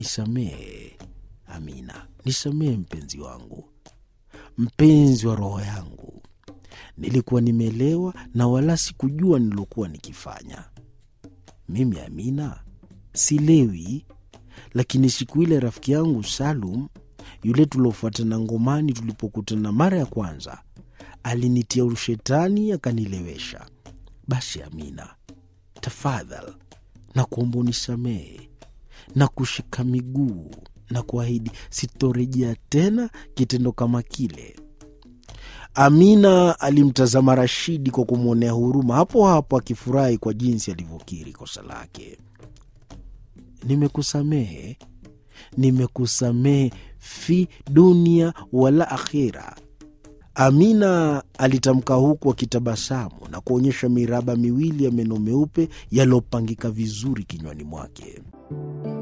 Nisamehe Amina, nisamehe mpenzi wangu, mpenzi wa roho yangu. Nilikuwa nimelewa na wala sikujua nilokuwa nikifanya. Mimi Amina silewi, lakini siku ile rafiki yangu Salum yule tuliofuatana ngomani, tulipokutana mara ya kwanza, alinitia ushetani akanilewesha. Basi Amina, tafadhal na kuomba unisamehe na kushika miguu na kuahidi sitorejea tena kitendo kama kile. Amina alimtazama Rashidi kwa kumwonea huruma, hapo hapo akifurahi kwa jinsi alivyokiri kosa lake. Nimekusamehe, nimekusamehe fi dunia wala akhira. Amina alitamka huku akitabasamu na kuonyesha miraba miwili ya meno meupe yaliyopangika vizuri kinywani mwake.